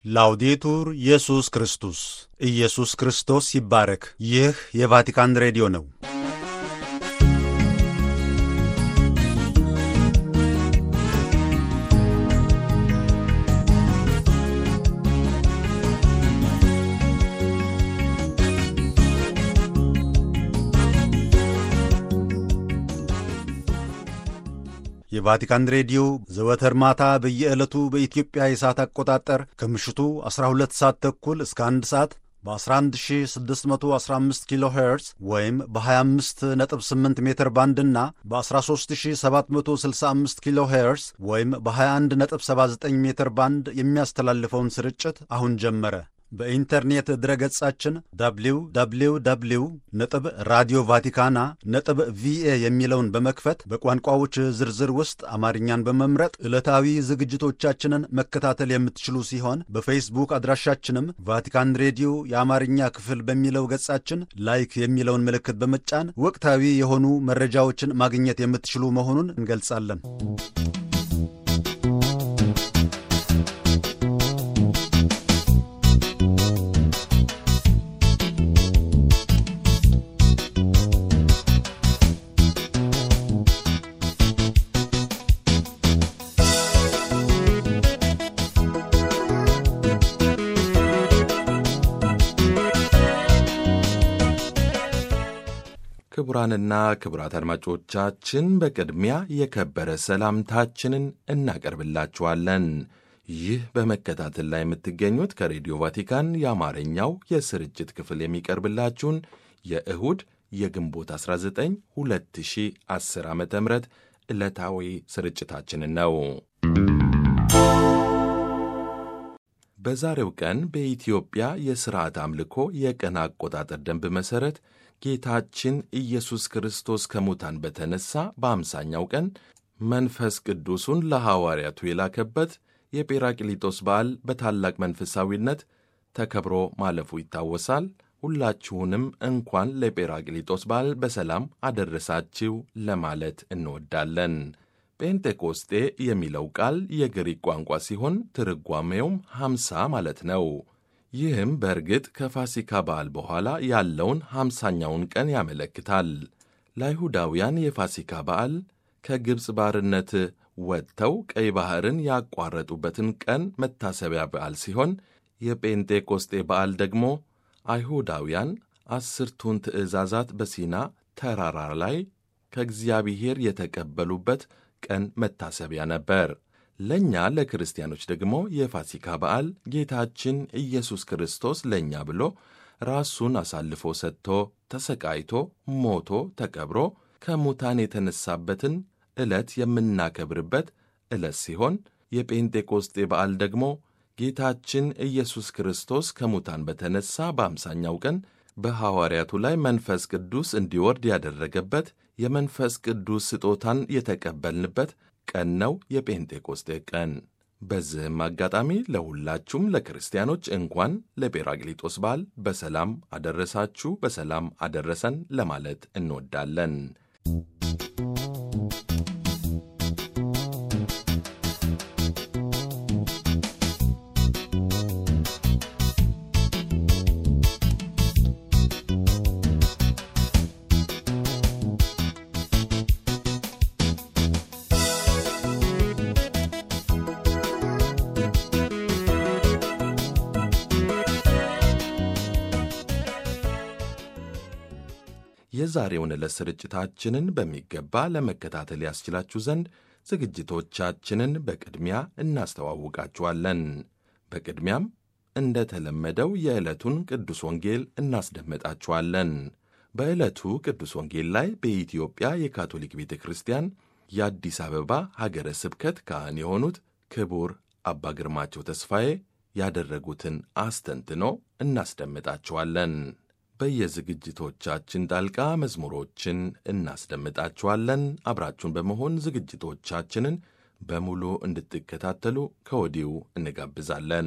ላውዴቱር ኢየሱስ ክርስቶስ ኢየሱስ ክርስቶስ ይባረክ። ይህ የቫቲካን ሬዲዮ ነው። የቫቲካን ሬዲዮ ዘወትር ማታ በየዕለቱ በኢትዮጵያ የሰዓት አቆጣጠር ከምሽቱ 12 ሰዓት ተኩል እስከ 1 ሰዓት በ11615 ኪሎ ሄርዝ ወይም በ258 ሜትር ባንድ እና በ13765 ኪሎ ሄርዝ ወይም በ2179 ሜትር ባንድ የሚያስተላልፈውን ስርጭት አሁን ጀመረ። በኢንተርኔት ድረገጻችን www ነጥብ ራዲዮ ቫቲካና ነጥብ ቪኤ የሚለውን በመክፈት በቋንቋዎች ዝርዝር ውስጥ አማርኛን በመምረጥ ዕለታዊ ዝግጅቶቻችንን መከታተል የምትችሉ ሲሆን በፌስቡክ አድራሻችንም ቫቲካን ሬዲዮ የአማርኛ ክፍል በሚለው ገጻችን ላይክ የሚለውን ምልክት በመጫን ወቅታዊ የሆኑ መረጃዎችን ማግኘት የምትችሉ መሆኑን እንገልጻለን። ክቡራንና ክቡራት አድማጮቻችን በቅድሚያ የከበረ ሰላምታችንን እናቀርብላችኋለን። ይህ በመከታተል ላይ የምትገኙት ከሬዲዮ ቫቲካን የአማርኛው የስርጭት ክፍል የሚቀርብላችሁን የእሁድ የግንቦት 19 2010 ዓ ም ዕለታዊ ስርጭታችንን ነው። በዛሬው ቀን በኢትዮጵያ የሥርዓት አምልኮ የቀን አቆጣጠር ደንብ መሠረት ጌታችን ኢየሱስ ክርስቶስ ከሙታን በተነሣ በአምሳኛው ቀን መንፈስ ቅዱሱን ለሐዋርያቱ የላከበት የጴራቅሊጦስ በዓል በታላቅ መንፈሳዊነት ተከብሮ ማለፉ ይታወሳል። ሁላችሁንም እንኳን ለጴራቅሊጦስ በዓል በሰላም አደረሳችሁ ለማለት እንወዳለን። ጴንጤቆስጤ የሚለው ቃል የግሪክ ቋንቋ ሲሆን ትርጓሜውም ሐምሳ ማለት ነው። ይህም በእርግጥ ከፋሲካ በዓል በኋላ ያለውን ሐምሳኛውን ቀን ያመለክታል። ለአይሁዳውያን የፋሲካ በዓል ከግብፅ ባርነት ወጥተው ቀይ ባሕርን ያቋረጡበትን ቀን መታሰቢያ በዓል ሲሆን የጴንጤቆስጤ በዓል ደግሞ አይሁዳውያን አስርቱን ትእዛዛት በሲና ተራራ ላይ ከእግዚአብሔር የተቀበሉበት ቀን መታሰቢያ ነበር። ለእኛ ለክርስቲያኖች ደግሞ የፋሲካ በዓል ጌታችን ኢየሱስ ክርስቶስ ለእኛ ብሎ ራሱን አሳልፎ ሰጥቶ ተሰቃይቶ ሞቶ ተቀብሮ ከሙታን የተነሳበትን ዕለት የምናከብርበት ዕለት ሲሆን የጴንጤቆስጤ በዓል ደግሞ ጌታችን ኢየሱስ ክርስቶስ ከሙታን በተነሳ በአምሳኛው ቀን በሐዋርያቱ ላይ መንፈስ ቅዱስ እንዲወርድ ያደረገበት የመንፈስ ቅዱስ ስጦታን የተቀበልንበት ቀን ነው፣ የጴንጤቆስጤ ቀን። በዚህም አጋጣሚ ለሁላችሁም ለክርስቲያኖች እንኳን ለጴራቅሊጦስ በዓል በሰላም አደረሳችሁ፣ በሰላም አደረሰን ለማለት እንወዳለን። የዛሬውን ዕለት ስርጭታችንን በሚገባ ለመከታተል ያስችላችሁ ዘንድ ዝግጅቶቻችንን በቅድሚያ እናስተዋውቃችኋለን። በቅድሚያም እንደ ተለመደው የዕለቱን ቅዱስ ወንጌል እናስደምጣችኋለን። በዕለቱ ቅዱስ ወንጌል ላይ በኢትዮጵያ የካቶሊክ ቤተ ክርስቲያን የአዲስ አበባ ሀገረ ስብከት ካህን የሆኑት ክቡር አባ ግርማቸው ተስፋዬ ያደረጉትን አስተንትኖ እናስደምጣችኋለን። በየዝግጅቶቻችን ጣልቃ መዝሙሮችን እናስደምጣችኋለን። አብራችሁን በመሆን ዝግጅቶቻችንን በሙሉ እንድትከታተሉ ከወዲሁ እንጋብዛለን።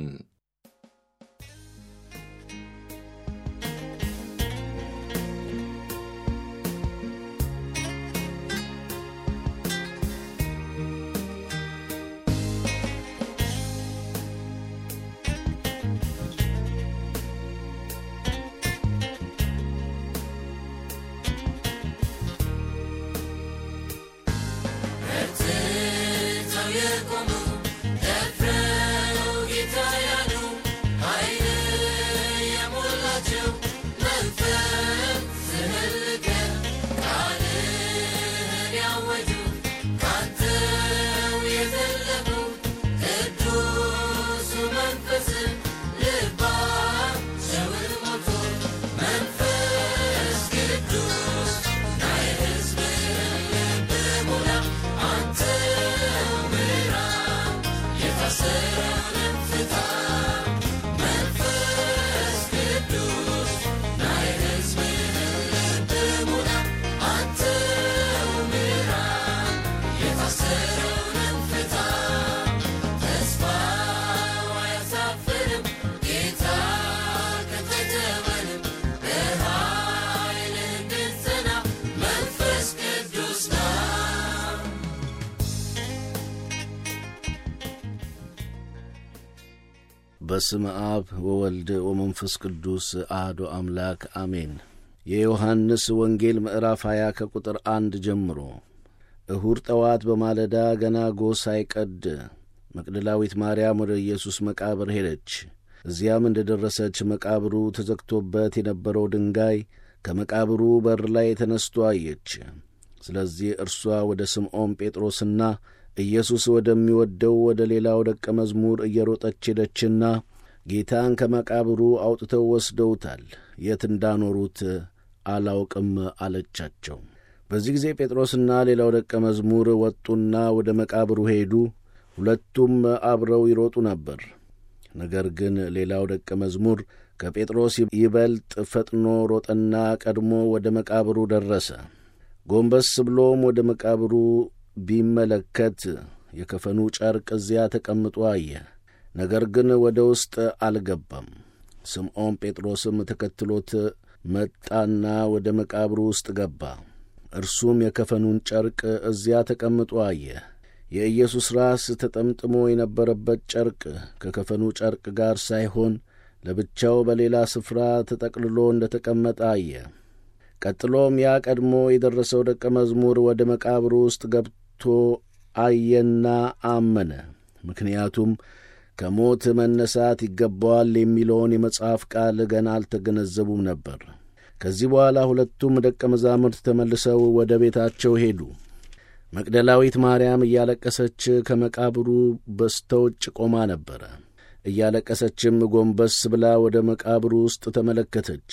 በስመ አብ ወወልድ ወመንፈስ ቅዱስ አህዶ አምላክ አሜን። የዮሐንስ ወንጌል ምዕራፍ 20 ከቁጥር አንድ ጀምሮ እሁድ ጠዋት በማለዳ ገና ጎህ ሳይቀድ መቅደላዊት ማርያም ወደ ኢየሱስ መቃብር ሄደች። እዚያም እንደ ደረሰች መቃብሩ ተዘግቶበት የነበረው ድንጋይ ከመቃብሩ በር ላይ ተነስቶ አየች። ስለዚህ እርሷ ወደ ስምዖን ጴጥሮስና ኢየሱስ ወደሚወደው ወደ ሌላው ደቀ መዝሙር እየሮጠች ሄደችና ጌታን ከመቃብሩ አውጥተው ወስደውታል፣ የት እንዳኖሩት አላውቅም አለቻቸው። በዚህ ጊዜ ጴጥሮስና ሌላው ደቀ መዝሙር ወጡና ወደ መቃብሩ ሄዱ። ሁለቱም አብረው ይሮጡ ነበር። ነገር ግን ሌላው ደቀ መዝሙር ከጴጥሮስ ይበልጥ ፈጥኖ ሮጠና ቀድሞ ወደ መቃብሩ ደረሰ። ጎንበስ ብሎም ወደ መቃብሩ ቢመለከት የከፈኑ ጨርቅ እዚያ ተቀምጦ አየ። ነገር ግን ወደ ውስጥ አልገባም። ስምዖን ጴጥሮስም ተከትሎት መጣና ወደ መቃብሩ ውስጥ ገባ። እርሱም የከፈኑን ጨርቅ እዚያ ተቀምጦ አየ። የኢየሱስ ራስ ተጠምጥሞ የነበረበት ጨርቅ ከከፈኑ ጨርቅ ጋር ሳይሆን ለብቻው በሌላ ስፍራ ተጠቅልሎ እንደ ተቀመጠ አየ። ቀጥሎም ያ ቀድሞ የደረሰው ደቀ መዝሙር ወደ መቃብሩ ውስጥ ገብቶ አየና አመነ። ምክንያቱም ከሞት መነሳት ይገባዋል የሚለውን የመጽሐፍ ቃል ገና አልተገነዘቡም ነበር። ከዚህ በኋላ ሁለቱም ደቀ መዛሙርት ተመልሰው ወደ ቤታቸው ሄዱ። መቅደላዊት ማርያም እያለቀሰች ከመቃብሩ በስተውጭ ቆማ ነበረ። እያለቀሰችም ጎንበስ ብላ ወደ መቃብሩ ውስጥ ተመለከተች።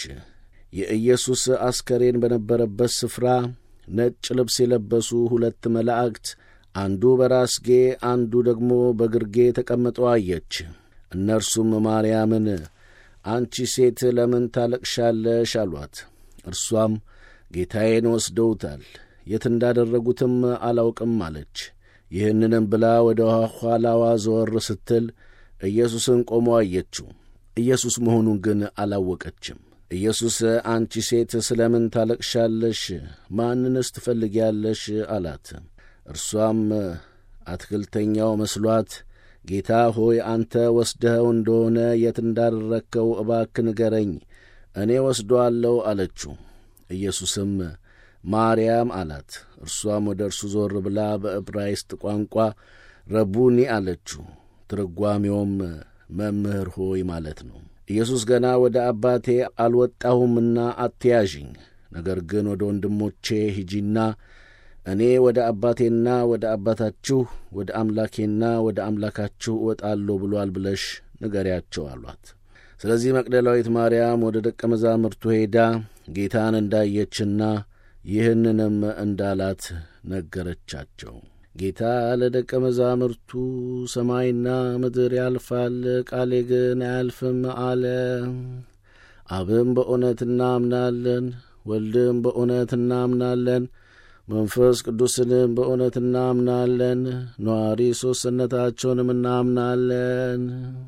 የኢየሱስ አስከሬን በነበረበት ስፍራ ነጭ ልብስ የለበሱ ሁለት መላእክት አንዱ በራስጌ አንዱ ደግሞ በግርጌ ተቀምጠው አየች። እነርሱም ማርያምን አንቺ ሴት ለምን ታለቅሻለሽ? አሏት። እርሷም ጌታዬን ወስደውታል፣ የት እንዳደረጉትም አላውቅም አለች። ይህንንም ብላ ወደ ኋላዋ ዘወር ስትል ኢየሱስን ቆሞ አየችው። ኢየሱስ መሆኑን ግን አላወቀችም። ኢየሱስ አንቺ ሴት ስለ ምን ታለቅሻለሽ? ማንንስ ትፈልጊያለሽ? አላት። እርሷም አትክልተኛው መስሏት ጌታ ሆይ አንተ ወስደኸው እንደሆነ የት እንዳደረግከው እባክ ንገረኝ፣ እኔ ወስዶአለሁ አለችው። ኢየሱስም ማርያም አላት። እርሷም ወደ እርሱ ዞር ብላ በዕብራይስጥ ቋንቋ ረቡኒ አለችው። ትርጓሜውም መምህር ሆይ ማለት ነው። ኢየሱስ ገና ወደ አባቴ አልወጣሁምና አትያዥኝ፣ ነገር ግን ወደ ወንድሞቼ ሂጂና እኔ ወደ አባቴና ወደ አባታችሁ ወደ አምላኬና ወደ አምላካችሁ እወጣለሁ ብሎአል ብለሽ ንገሪያቸው አሏት። ስለዚህ መቅደላዊት ማርያም ወደ ደቀ መዛሙርቱ ሄዳ ጌታን እንዳየችና ይህንንም እንዳላት ነገረቻቸው። ጌታ ለደቀ መዛሙርቱ ሰማይና ምድር ያልፋል፣ ቃሌ ግን አያልፍም አለ። አብም በእውነት እናምናለን፣ ወልድም በእውነት እናምናለን መንፈስ ቅዱስንም በእውነት እናምናለን። ነዋሪ ሦስትነታቸውንም እናምናለን።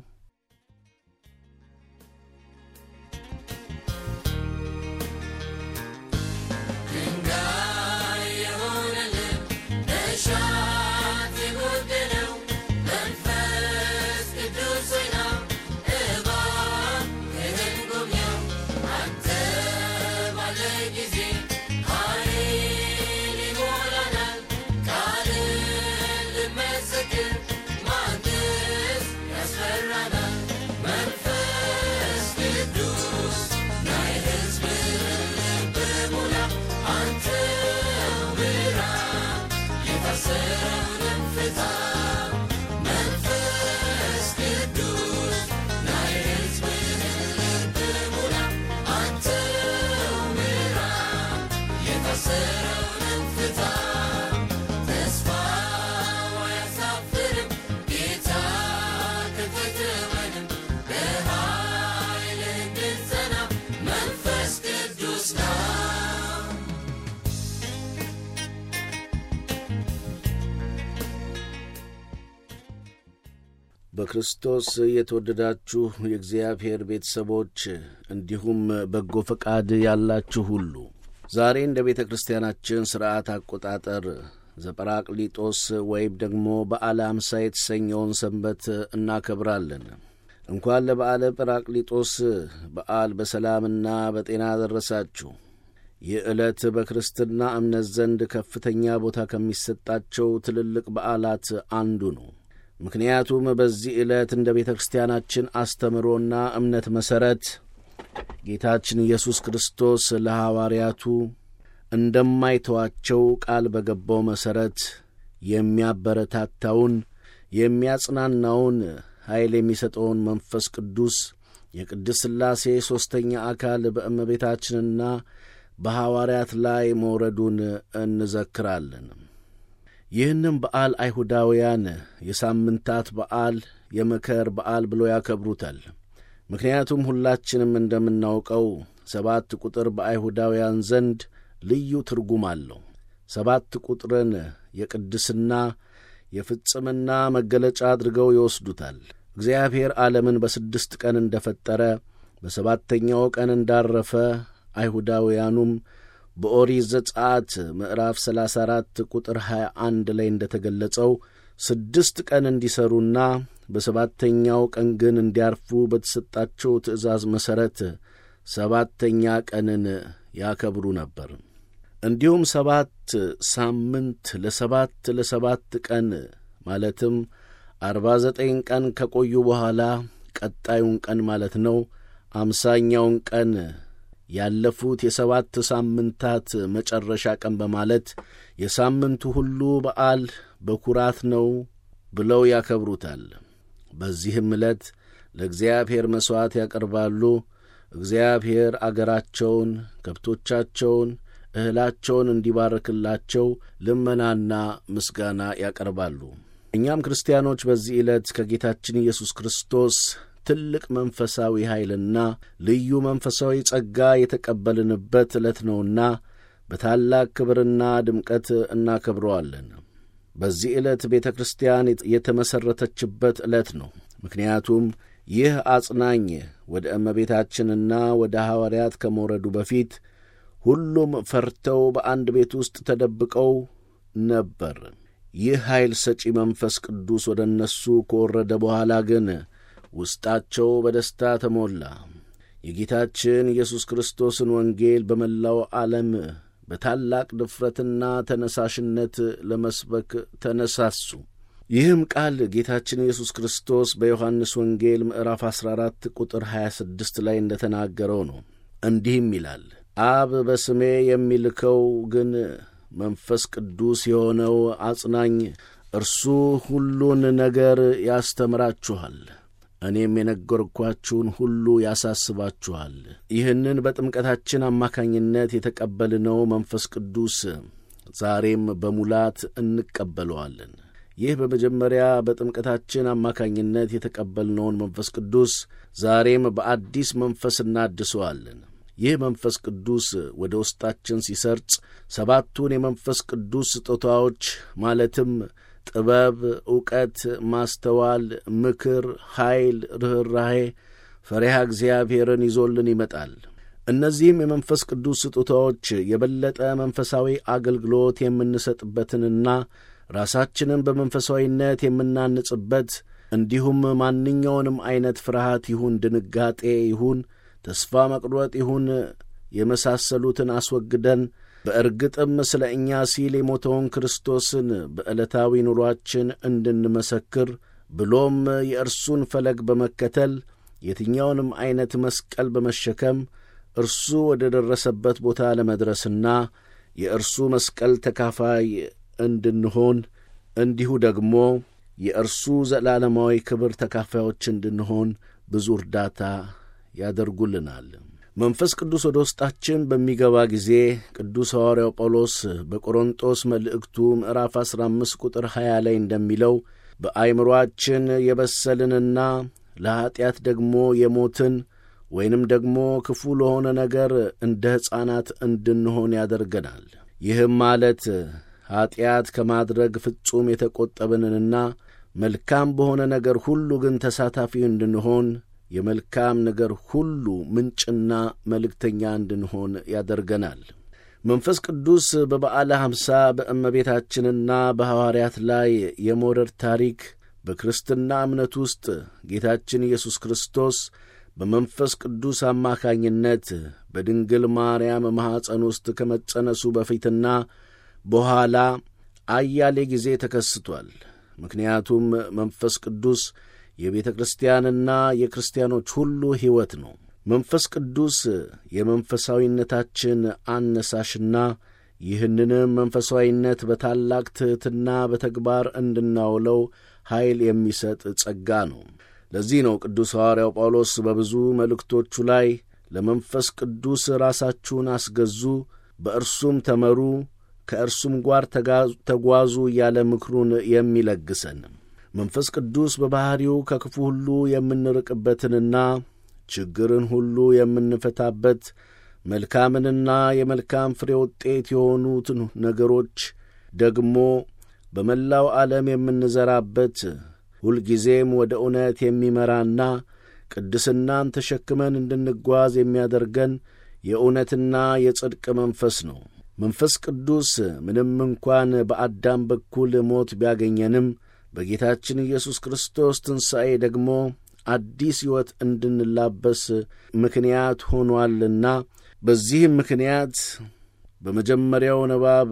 በክርስቶስ የተወደዳችሁ የእግዚአብሔር ቤተሰቦች እንዲሁም በጎ ፈቃድ ያላችሁ ሁሉ ዛሬ እንደ ቤተ ክርስቲያናችን ሥርዓት አቆጣጠር ዘጰራቅሊጦስ ወይም ደግሞ በዓለ አምሳ የተሰኘውን ሰንበት እናከብራለን። እንኳን ለበዓለ ጰራቅሊጦስ በዓል በሰላምና በጤና ደረሳችሁ። ይህ ዕለት በክርስትና እምነት ዘንድ ከፍተኛ ቦታ ከሚሰጣቸው ትልልቅ በዓላት አንዱ ነው። ምክንያቱም በዚህ ዕለት እንደ ቤተ ክርስቲያናችን አስተምሮና እምነት መሠረት ጌታችን ኢየሱስ ክርስቶስ ለሐዋርያቱ እንደማይተዋቸው ቃል በገባው መሠረት የሚያበረታታውን የሚያጽናናውን ኃይል የሚሰጠውን መንፈስ ቅዱስ የቅድስ ሥላሴ ሦስተኛ አካል በእመቤታችንና በሐዋርያት ላይ መውረዱን እንዘክራለን። ይህንም በዓል አይሁዳውያን የሳምንታት በዓል፣ የመከር በዓል ብሎ ያከብሩታል። ምክንያቱም ሁላችንም እንደምናውቀው ሰባት ቁጥር በአይሁዳውያን ዘንድ ልዩ ትርጉም አለው። ሰባት ቁጥርን የቅድስና የፍጽምና መገለጫ አድርገው ይወስዱታል። እግዚአብሔር ዓለምን በስድስት ቀን እንደ ፈጠረ በሰባተኛው ቀን እንዳረፈ አይሁዳውያኑም በኦሪት ዘጸአት ምዕራፍ 34 ቁጥር 21 ላይ እንደ ተገለጸው ስድስት ቀን እንዲሠሩና በሰባተኛው ቀን ግን እንዲያርፉ በተሰጣቸው ትእዛዝ መሠረት ሰባተኛ ቀንን ያከብሩ ነበር። እንዲሁም ሰባት ሳምንት ለሰባት ለሰባት ቀን ማለትም አርባ ዘጠኝ ቀን ከቆዩ በኋላ ቀጣዩን ቀን ማለት ነው አምሳኛውን ቀን ያለፉት የሰባት ሳምንታት መጨረሻ ቀን በማለት የሳምንቱ ሁሉ በዓል በኩራት ነው ብለው ያከብሩታል። በዚህም ዕለት ለእግዚአብሔር መሥዋዕት ያቀርባሉ። እግዚአብሔር አገራቸውን፣ ከብቶቻቸውን፣ እህላቸውን እንዲባርክላቸው ልመናና ምስጋና ያቀርባሉ። እኛም ክርስቲያኖች በዚህ ዕለት ከጌታችን ኢየሱስ ክርስቶስ ትልቅ መንፈሳዊ ኃይልና ልዩ መንፈሳዊ ጸጋ የተቀበልንበት ዕለት ነውና በታላቅ ክብርና ድምቀት እናከብረዋለን። በዚህ ዕለት ቤተ ክርስቲያን የተመሠረተችበት ዕለት ነው። ምክንያቱም ይህ አጽናኝ ወደ እመቤታችንና ወደ ሐዋርያት ከመውረዱ በፊት ሁሉም ፈርተው በአንድ ቤት ውስጥ ተደብቀው ነበር። ይህ ኃይል ሰጪ መንፈስ ቅዱስ ወደ እነሱ ከወረደ በኋላ ግን ውስጣቸው በደስታ ተሞላ። የጌታችን ኢየሱስ ክርስቶስን ወንጌል በመላው ዓለም በታላቅ ድፍረትና ተነሳሽነት ለመስበክ ተነሳሱ። ይህም ቃል ጌታችን ኢየሱስ ክርስቶስ በዮሐንስ ወንጌል ምዕራፍ 14 ቁጥር 26 ላይ እንደ ተናገረው ነው። እንዲህም ይላል፣ አብ በስሜ የሚልከው ግን መንፈስ ቅዱስ የሆነው አጽናኝ እርሱ ሁሉን ነገር ያስተምራችኋል እኔም የነገርኳችሁን ሁሉ ያሳስባችኋል። ይህንን በጥምቀታችን አማካኝነት የተቀበልነው መንፈስ ቅዱስ ዛሬም በሙላት እንቀበለዋለን። ይህ በመጀመሪያ በጥምቀታችን አማካኝነት የተቀበልነውን መንፈስ ቅዱስ ዛሬም በአዲስ መንፈስ እናድሰዋለን። ይህ መንፈስ ቅዱስ ወደ ውስጣችን ሲሰርጽ ሰባቱን የመንፈስ ቅዱስ ስጦታዎች ማለትም ጥበብ፣ ዕውቀት፣ ማስተዋል፣ ምክር፣ ኃይል፣ ርኅራሄ፣ ፈሪሃ እግዚአብሔርን ይዞልን ይመጣል። እነዚህም የመንፈስ ቅዱስ ስጦታዎች የበለጠ መንፈሳዊ አገልግሎት የምንሰጥበትንና ራሳችንን በመንፈሳዊነት የምናንጽበት እንዲሁም ማንኛውንም ዐይነት ፍርሃት ይሁን ድንጋጤ ይሁን ተስፋ መቁረጥ ይሁን የመሳሰሉትን አስወግደን በእርግጥም ስለ እኛ ሲል የሞተውን ክርስቶስን በዕለታዊ ኑሮአችን እንድንመሰክር ብሎም የእርሱን ፈለግ በመከተል የትኛውንም ዐይነት መስቀል በመሸከም እርሱ ወደ ደረሰበት ቦታ ለመድረስና የእርሱ መስቀል ተካፋይ እንድንሆን እንዲሁ ደግሞ የእርሱ ዘላለማዊ ክብር ተካፋዮች እንድንሆን ብዙ እርዳታ ያደርጉልናል። መንፈስ ቅዱስ ወደ ውስጣችን በሚገባ ጊዜ ቅዱስ ሐዋርያው ጳውሎስ በቆሮንጦስ መልእክቱ ምዕራፍ 15 ቁጥር 20 ላይ እንደሚለው በአይምሮአችን የበሰልንና ለኀጢአት ደግሞ የሞትን ወይንም ደግሞ ክፉ ለሆነ ነገር እንደ ሕፃናት እንድንሆን ያደርገናል። ይህም ማለት ኀጢአት ከማድረግ ፍጹም የተቈጠብንንና መልካም በሆነ ነገር ሁሉ ግን ተሳታፊ እንድንሆን የመልካም ነገር ሁሉ ምንጭና መልእክተኛ እንድንሆን ያደርገናል። መንፈስ ቅዱስ በበዓለ ሐምሳ በእመቤታችንና በሐዋርያት ላይ የመውረድ ታሪክ በክርስትና እምነት ውስጥ ጌታችን ኢየሱስ ክርስቶስ በመንፈስ ቅዱስ አማካኝነት በድንግል ማርያም ማኅፀን ውስጥ ከመጸነሱ በፊትና በኋላ አያሌ ጊዜ ተከስቷል። ምክንያቱም መንፈስ ቅዱስ የቤተ ክርስቲያንና የክርስቲያኖች ሁሉ ሕይወት ነው። መንፈስ ቅዱስ የመንፈሳዊነታችን አነሳሽና ይህንንም መንፈሳዊነት በታላቅ ትሕትና በተግባር እንድናውለው ኃይል የሚሰጥ ጸጋ ነው። ለዚህ ነው ቅዱስ ሐዋርያው ጳውሎስ በብዙ መልእክቶቹ ላይ ለመንፈስ ቅዱስ ራሳችሁን አስገዙ፣ በእርሱም ተመሩ፣ ከእርሱም ጋር ተጓዙ እያለ ምክሩን የሚለግሰን። መንፈስ ቅዱስ በባሕሪው ከክፉ ሁሉ የምንርቅበትንና ችግርን ሁሉ የምንፈታበት መልካምንና የመልካም ፍሬ ውጤት የሆኑትን ነገሮች ደግሞ በመላው ዓለም የምንዘራበት ሁልጊዜም ወደ እውነት የሚመራና ቅድስናን ተሸክመን እንድንጓዝ የሚያደርገን የእውነትና የጽድቅ መንፈስ ነው። መንፈስ ቅዱስ ምንም እንኳን በአዳም በኩል ሞት ቢያገኘንም በጌታችን ኢየሱስ ክርስቶስ ትንሣኤ ደግሞ አዲስ ሕይወት እንድንላበስ ምክንያት ሆኗልና በዚህም ምክንያት በመጀመሪያው ንባብ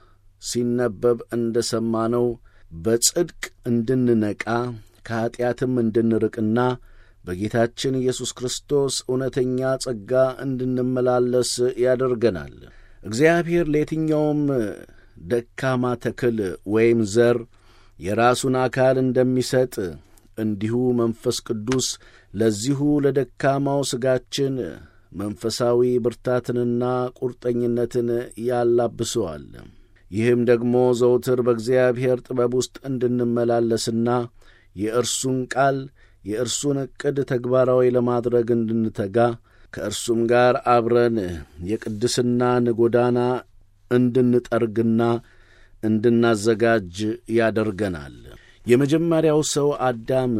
ሲነበብ እንደ ሰማነው በጽድቅ እንድንነቃ ከኀጢአትም እንድንርቅና በጌታችን ኢየሱስ ክርስቶስ እውነተኛ ጸጋ እንድንመላለስ ያደርገናል። እግዚአብሔር ለየትኛውም ደካማ ተክል ወይም ዘር የራሱን አካል እንደሚሰጥ እንዲሁ መንፈስ ቅዱስ ለዚሁ ለደካማው ሥጋችን መንፈሳዊ ብርታትንና ቁርጠኝነትን ያላብሰዋል። ይህም ደግሞ ዘውትር በእግዚአብሔር ጥበብ ውስጥ እንድንመላለስና የእርሱን ቃል የእርሱን ዕቅድ ተግባራዊ ለማድረግ እንድንተጋ ከእርሱም ጋር አብረን የቅድስናን ጎዳና እንድንጠርግና እንድናዘጋጅ ያደርገናል። የመጀመሪያው ሰው አዳም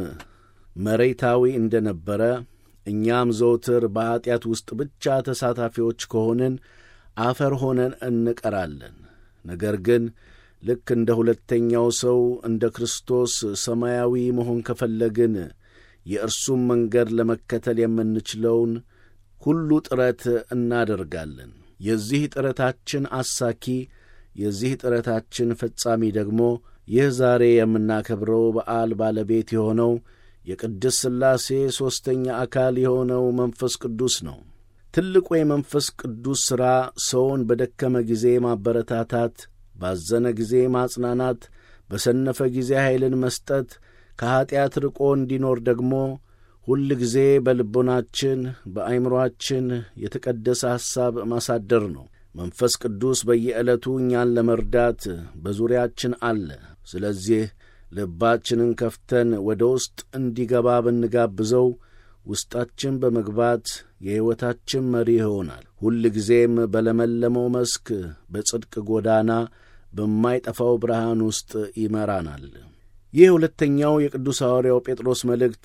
መሬታዊ እንደ ነበረ እኛም ዘውትር በኀጢአት ውስጥ ብቻ ተሳታፊዎች ከሆንን አፈር ሆነን እንቀራለን። ነገር ግን ልክ እንደ ሁለተኛው ሰው እንደ ክርስቶስ ሰማያዊ መሆን ከፈለግን የእርሱም መንገድ ለመከተል የምንችለውን ሁሉ ጥረት እናደርጋለን። የዚህ ጥረታችን አሳኪ፣ የዚህ ጥረታችን ፈጻሚ ደግሞ ይህ ዛሬ የምናከብረው በዓል ባለቤት የሆነው የቅድስ ሥላሴ ሦስተኛ አካል የሆነው መንፈስ ቅዱስ ነው። ትልቁ የመንፈስ ቅዱስ ሥራ ሰውን በደከመ ጊዜ ማበረታታት፣ ባዘነ ጊዜ ማጽናናት፣ በሰነፈ ጊዜ ኃይልን መስጠት፣ ከኀጢአት ርቆ እንዲኖር ደግሞ ሁል ጊዜ በልቦናችን በአይምሮአችን የተቀደሰ ሐሳብ ማሳደር ነው። መንፈስ ቅዱስ በየዕለቱ እኛን ለመርዳት በዙሪያችን አለ። ስለዚህ ልባችንን ከፍተን ወደ ውስጥ እንዲገባ ብንጋብዘው ውስጣችን በመግባት የሕይወታችን መሪ ይሆናል። ሁል ጊዜም በለመለመው መስክ በጽድቅ ጎዳና በማይጠፋው ብርሃን ውስጥ ይመራናል። ይህ ሁለተኛው የቅዱስ ሐዋርያው ጴጥሮስ መልእክት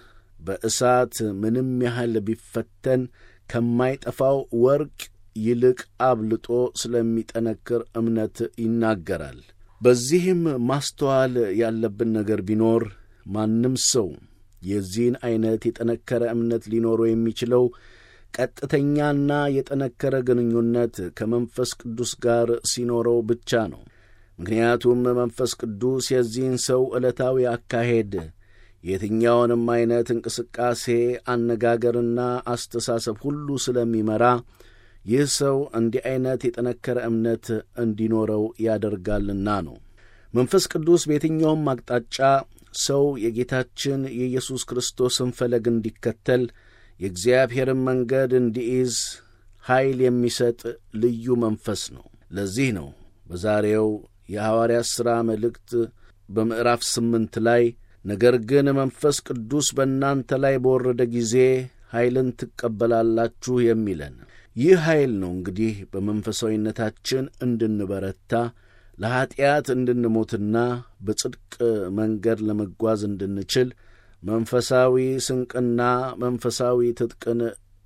በእሳት ምንም ያህል ቢፈተን ከማይጠፋው ወርቅ ይልቅ አብልጦ ስለሚጠነክር እምነት ይናገራል። በዚህም ማስተዋል ያለብን ነገር ቢኖር ማንም ሰው የዚህን ዐይነት የጠነከረ እምነት ሊኖረው የሚችለው ቀጥተኛና የጠነከረ ግንኙነት ከመንፈስ ቅዱስ ጋር ሲኖረው ብቻ ነው። ምክንያቱም መንፈስ ቅዱስ የዚህን ሰው ዕለታዊ አካሄድ የትኛውንም ዐይነት እንቅስቃሴ፣ አነጋገርና አስተሳሰብ ሁሉ ስለሚመራ ይህ ሰው እንዲህ ዐይነት የጠነከረ እምነት እንዲኖረው ያደርጋልና ነው። መንፈስ ቅዱስ በየትኛውም አቅጣጫ ሰው የጌታችን የኢየሱስ ክርስቶስን ፈለግ እንዲከተል የእግዚአብሔርን መንገድ እንዲይዝ ኃይል የሚሰጥ ልዩ መንፈስ ነው። ለዚህ ነው በዛሬው የሐዋርያት ሥራ መልእክት በምዕራፍ ስምንት ላይ ነገር ግን መንፈስ ቅዱስ በእናንተ ላይ በወረደ ጊዜ ኃይልን ትቀበላላችሁ የሚለን። ይህ ኃይል ነው እንግዲህ በመንፈሳዊነታችን እንድንበረታ ለኀጢአት እንድንሞትና በጽድቅ መንገድ ለመጓዝ እንድንችል መንፈሳዊ ስንቅና መንፈሳዊ ትጥቅን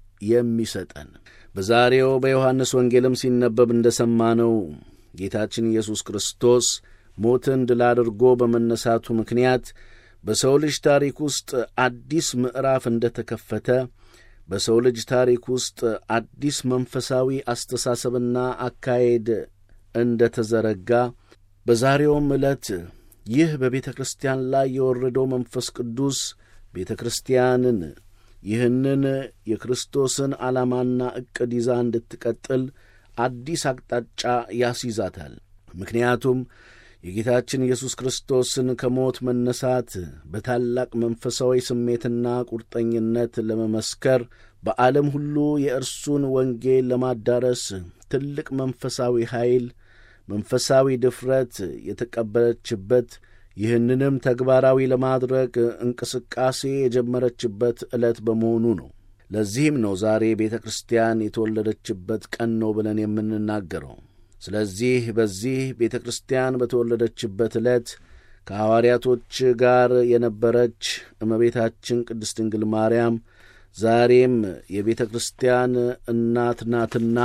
የሚሰጠን። በዛሬው በዮሐንስ ወንጌልም ሲነበብ እንደ ሰማነው ጌታችን ኢየሱስ ክርስቶስ ሞትን ድል አድርጎ በመነሳቱ ምክንያት በሰው ልጅ ታሪክ ውስጥ አዲስ ምዕራፍ እንደ ተከፈተ በሰው ልጅ ታሪክ ውስጥ አዲስ መንፈሳዊ አስተሳሰብና አካሄድ እንደ ተዘረጋ በዛሬውም ዕለት ይህ በቤተ ክርስቲያን ላይ የወረደው መንፈስ ቅዱስ ቤተ ክርስቲያንን ይህንን የክርስቶስን ዓላማና ዕቅድ ይዛ እንድትቀጥል አዲስ አቅጣጫ ያስይዛታል። ምክንያቱም የጌታችን ኢየሱስ ክርስቶስን ከሞት መነሳት በታላቅ መንፈሳዊ ስሜትና ቁርጠኝነት ለመመስከር በዓለም ሁሉ የእርሱን ወንጌል ለማዳረስ ትልቅ መንፈሳዊ ኃይል፣ መንፈሳዊ ድፍረት የተቀበለችበት ይህንንም ተግባራዊ ለማድረግ እንቅስቃሴ የጀመረችበት ዕለት በመሆኑ ነው። ለዚህም ነው ዛሬ ቤተ ክርስቲያን የተወለደችበት ቀን ነው ብለን የምንናገረው። ስለዚህ በዚህ ቤተ ክርስቲያን በተወለደችበት ዕለት ከሐዋርያቶች ጋር የነበረች እመቤታችን ቅድስት ድንግል ማርያም ዛሬም የቤተ ክርስቲያን እናት ናትና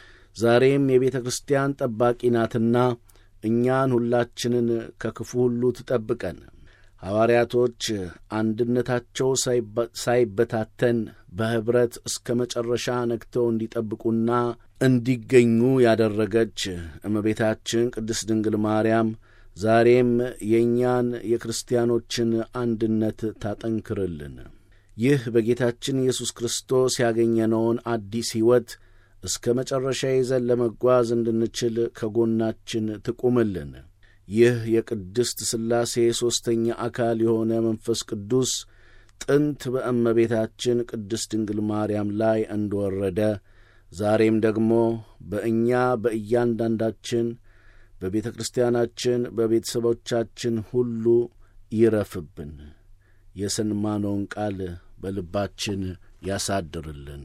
ዛሬም የቤተ ክርስቲያን ጠባቂ ናትና እኛን ሁላችንን ከክፉ ሁሉ ትጠብቀን። ሐዋርያቶች አንድነታቸው ሳይበታተን በኅብረት እስከ መጨረሻ ነግተው እንዲጠብቁና እንዲገኙ ያደረገች እመቤታችን ቅድስት ድንግል ማርያም ዛሬም የእኛን የክርስቲያኖችን አንድነት ታጠንክርልን። ይህ በጌታችን ኢየሱስ ክርስቶስ ያገኘነውን አዲስ ሕይወት እስከ መጨረሻ ይዘን ለመጓዝ እንድንችል ከጎናችን ትቁምልን። ይህ የቅድስት ሥላሴ ሦስተኛ አካል የሆነ መንፈስ ቅዱስ ጥንት በእመቤታችን ቅድስት ድንግል ማርያም ላይ እንደወረደ ዛሬም ደግሞ በእኛ በእያንዳንዳችን በቤተ ክርስቲያናችን በቤተሰቦቻችን ሁሉ ይረፍብን። የሰማነውን ቃል በልባችን ያሳድርልን።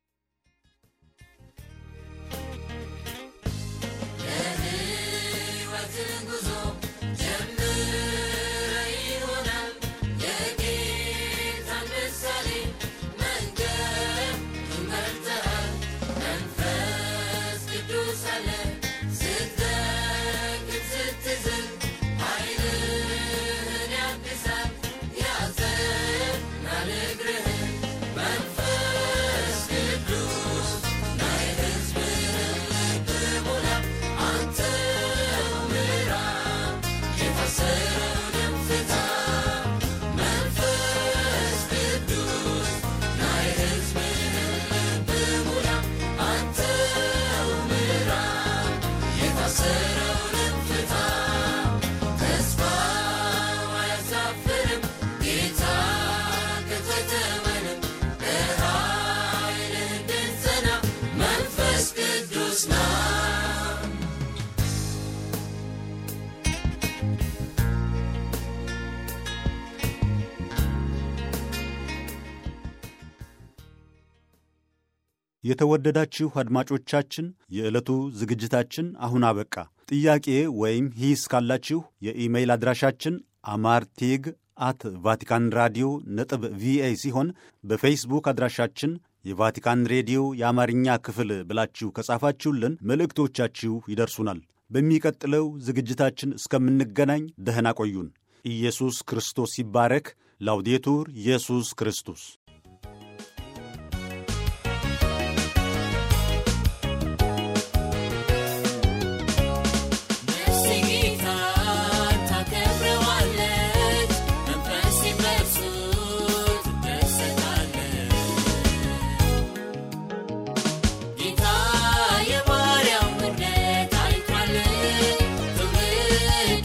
የተወደዳችሁ አድማጮቻችን የዕለቱ ዝግጅታችን አሁን አበቃ። ጥያቄ ወይም ሂስ ካላችሁ የኢሜይል አድራሻችን አማርቴግ አት ቫቲካን ራዲዮ ነጥብ ቪኦኤ ሲሆን በፌስቡክ አድራሻችን የቫቲካን ሬዲዮ የአማርኛ ክፍል ብላችሁ ከጻፋችሁልን መልእክቶቻችሁ ይደርሱናል። በሚቀጥለው ዝግጅታችን እስከምንገናኝ ደህና ቆዩን። ኢየሱስ ክርስቶስ ይባረክ። ላውዴቱር ኢየሱስ ክርስቶስ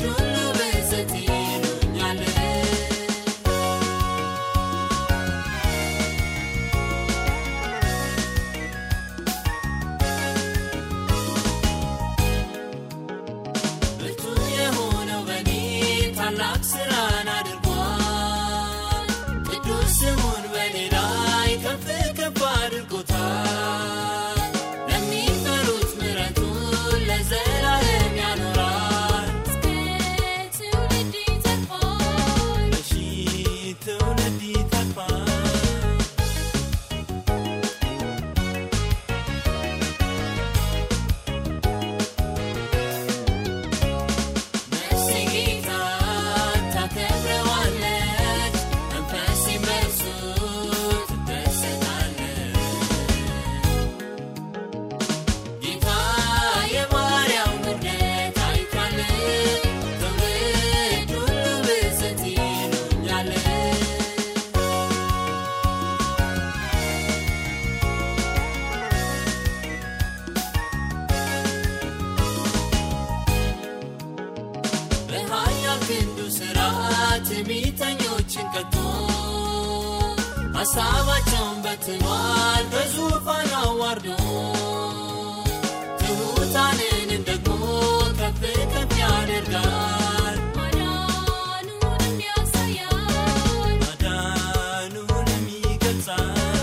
Thank you ሀሳባቸውን በትኗል በዙፋን አዋርዶ ትሑታንንም ደግሞ ከፍ ከፍ ያደርጋል ማዳኑንም ያሳያል ማዳኑንም ይገልጻል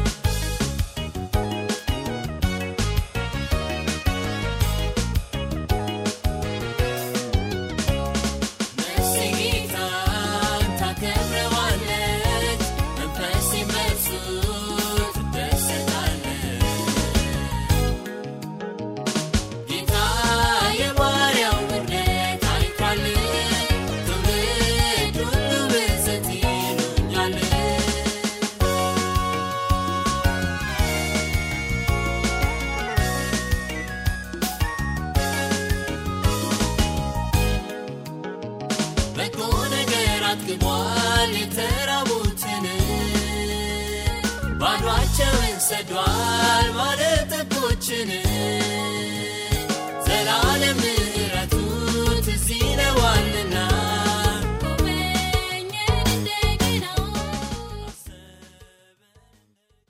ነፍሴ ጌታን ታከብረዋለች፣ መንፈሴም በእርሱ ትደሰታለች። ጌታ የባሪያው ውርደት አይቷል፣ ትውልድ ሁሉ ብፅዕት ይሉኛል። በጎ ነገር አጥግቧል የተራቡትን ባዷቸውን ሰዷል ባለጠጎችን